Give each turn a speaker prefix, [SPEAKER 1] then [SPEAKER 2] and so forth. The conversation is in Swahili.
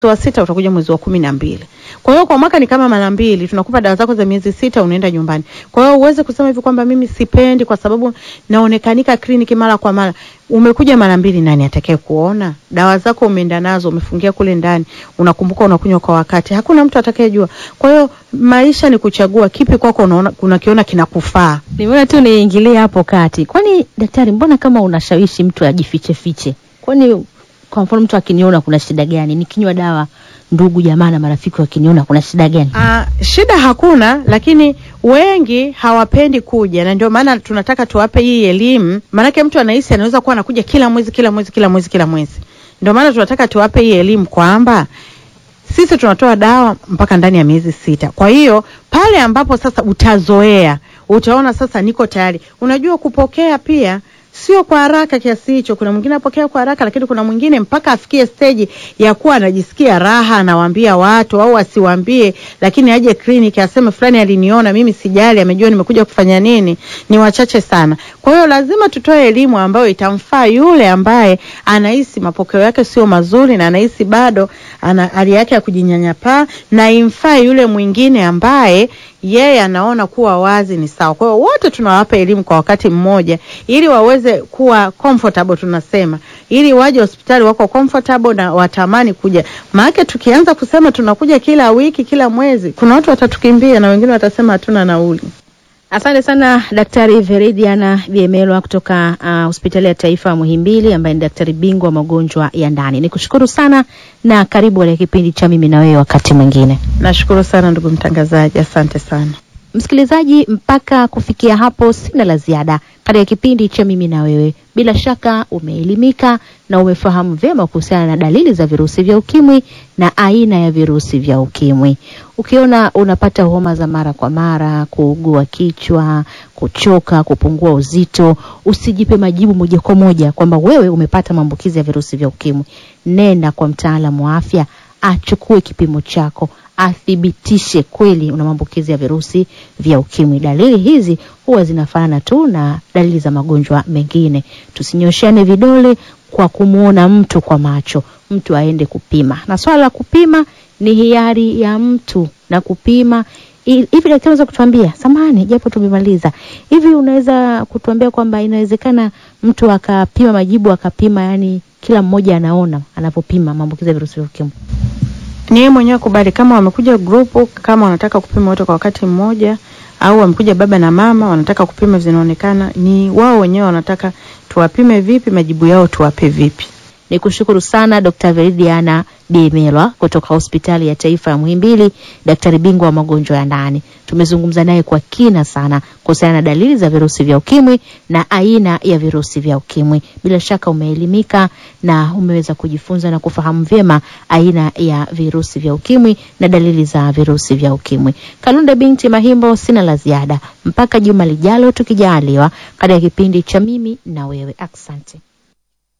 [SPEAKER 1] wa sita utakuja mwezi wa kumi na mbili. Kwa hiyo kwa mwaka ni kama mara mbili, tunakupa dawa zako za miezi sita, unaenda nyumbani. Kwa hiyo uweze kusema hivi kwamba mimi sipendi kwa sababu naonekanika kliniki mara kwa mara. Umekuja mara mbili, nani atakaye kuona? Dawa zako umeenda nazo, umefungia kule ndani, unakumbuka unakunywa kwa wakati, hakuna mtu atakayejua. Kwa hiyo maisha ni kuchagua kipi kwako unaona unakiona kinakufaa.
[SPEAKER 2] Nimeona tu niingilie hapo kati. Kwani daktari, mbona kama unashawishi mtu ajifiche fiche? Kwani kwa mfano mtu akiniona kuna shida gani? Nikinywa dawa, ndugu jamaa na marafiki wakiniona kuna shida gani?
[SPEAKER 1] Ah, shida hakuna, lakini wengi hawapendi kuja, na ndio maana tunataka tuwape hii elimu. Maanake mtu anahisi anaweza kuwa anakuja kila mwezi kila mwezi kila mwezi kila mwezi. Ndio maana tunataka tuwape hii elimu kwamba sisi tunatoa dawa mpaka ndani ya miezi sita. Kwa hiyo pale ambapo sasa utazoea, utaona sasa niko tayari. Unajua kupokea pia sio kwa haraka kiasi hicho. Kuna mwingine apokea kwa haraka, lakini kuna mwingine mpaka afikie stage ya kuwa anajisikia raha, anawaambia watu au asiwaambie, lakini aje kliniki aseme fulani aliniona mimi, sijali, amejua nimekuja kufanya nini, ni wachache sana. Kwa hiyo lazima tutoe elimu ambayo itamfaa yule ambaye anahisi mapokeo yake sio mazuri na anahisi bado ana hali yake ya kujinyanyapaa, na imfaa yule mwingine ambaye yeye anaona kuwa wazi ni sawa. Kwa hiyo wote tunawapa elimu kwa wakati mmoja, ili waweze kuwa comfortable, tunasema ili waje hospitali wako comfortable na watamani kuja. Maana tukianza kusema tunakuja kila wiki, kila mwezi, kuna watu watatukimbia na wengine watasema hatuna nauli.
[SPEAKER 2] Asante sana Daktari Veridiana Biemelwa kutoka uh, hospitali ya taifa Muhimbili, ambaye ni daktari bingwa wa magonjwa ya ndani. Nikushukuru sana na karibu katika kipindi cha mimi na wewe wakati mwingine.
[SPEAKER 1] Nashukuru sana ndugu mtangazaji, asante sana.
[SPEAKER 2] Msikilizaji, mpaka kufikia hapo sina la ziada katika kipindi cha mimi na wewe. Bila shaka umeelimika na umefahamu vyema kuhusiana na dalili za virusi vya ukimwi na aina ya virusi vya ukimwi. Ukiona unapata homa za mara kwa mara, kuugua kichwa, kuchoka, kupungua uzito, usijipe majibu moja kwa moja kwamba wewe umepata maambukizi ya virusi vya ukimwi. Nenda kwa mtaalamu wa afya achukue kipimo chako athibitishe kweli una maambukizi ya virusi vya ukimwi. Dalili hizi huwa zinafanana tu na dalili za magonjwa mengine. Tusinyoshane vidole kwa kumwona mtu kwa macho, mtu aende kupima, na swala la kupima ni hiari ya mtu na kupima hivi. Daktari unaweza kutuambia, samahani, japo tumemaliza hivi, unaweza kutuambia kwamba inawezekana mtu akapima majibu akapima, yani kila mmoja anaona anapopima maambukizi ya virusi vya ukimwi?
[SPEAKER 1] Ni yeye mwenyewe kubali, kama wamekuja grupu, kama wanataka kupima wote kwa wakati mmoja, au wamekuja baba na mama wanataka kupima, zinaonekana ni wao wenyewe wanataka tuwapime vipi, majibu yao tuwape vipi.
[SPEAKER 2] Ni kushukuru sana Dr. Veridiana Diemelwa kutoka hospitali ya taifa ya Muhimbili, daktari bingwa wa magonjwa ya ndani. Tumezungumza naye kwa kina sana kuhusiana na dalili za virusi vya ukimwi na aina ya virusi vya ukimwi. Bila shaka umeelimika na umeweza kujifunza na kufahamu vyema aina ya virusi vya ukimwi na dalili za virusi vya ukimwi. Kalunde binti Mahimbo, sina la ziada mpaka juma lijalo tukijaliwa, katika kipindi cha mimi na wewe. Asante.